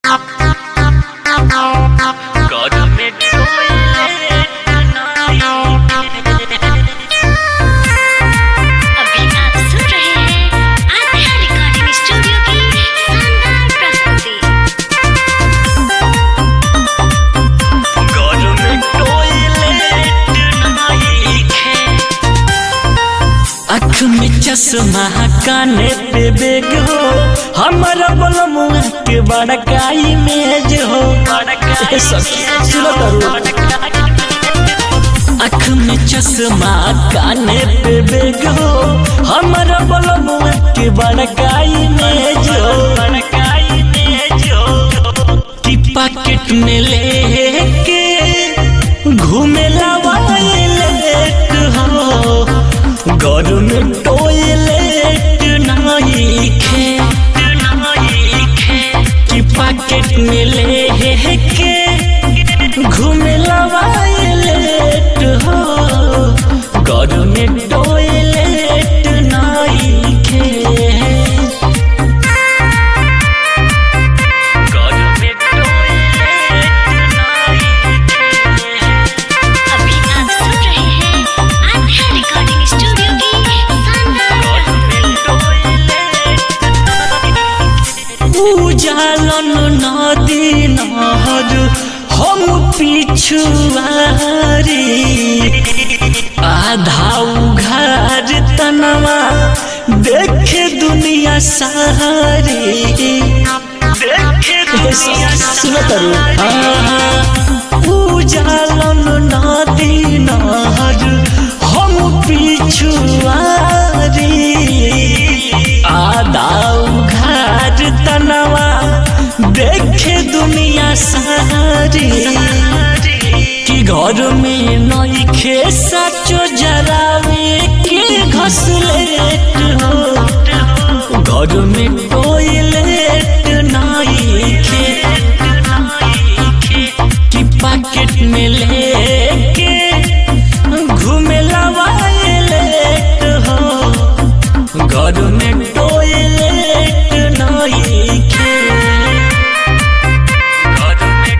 अभी आप सुन रहे हैं आत्मा रिकॉर्डिंग स्टूडियो की शानदार प्रस्तुति आँख में चश्मा काने पे बेग हो हमारा बलमुआ के बड़का इमेज हो ए सखी, सुनो तारू। आँख में चश्मा काने पे बेग हो हमारा बलमुआ के बड़का इमेज हो कि पैकेट में लेके घूमे वायलेट हो घर में टॉयलेट नहीं खे कि पैकेट में लेके घूमे वायलेट हो घर में टॉयलेट नहीं खे अभी आप सुन रहे हैं आत्मा रिकॉर्डिंग स्टूडियो की शानदार प्रस्तुति उजालन नदी नहर हम पिछुआरी आधा उघार तनवा देखे दुनिया सारी सुनो तारू उजालन नदी नहर हम पिछुआरी आधा उघार तनवा देखे दुनिया सारी कि घर में नईखे सचो जरावे के घसलेट हो घर में टॉयलेट नईखे कि पैकेट में लेके घूमे वायलेट हो घर में टॉयलेट नईखे घर में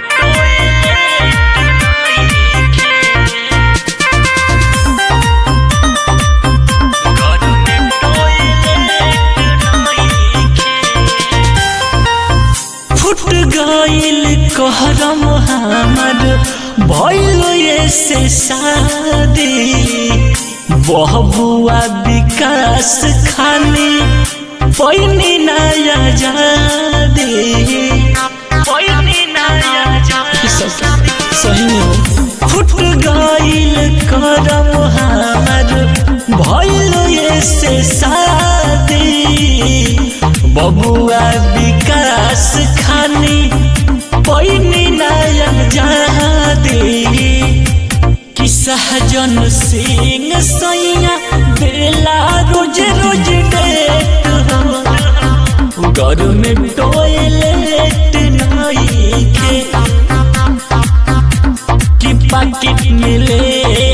टॉयलेट घर में फुट गईल कहरम हमर भइल ऐसे शादी बहबुआ विकास खानी पैनी नया जादी पैनी नया सही हो फुट गईल करम हमर भइल ऐसे शादी बबुआ विकास खानी पैनी नया जादी कि सहजन सिंह सैया बेला रोज रोज डेट हो घर में टॉयलेट नहीं खे कि पैकेट में ले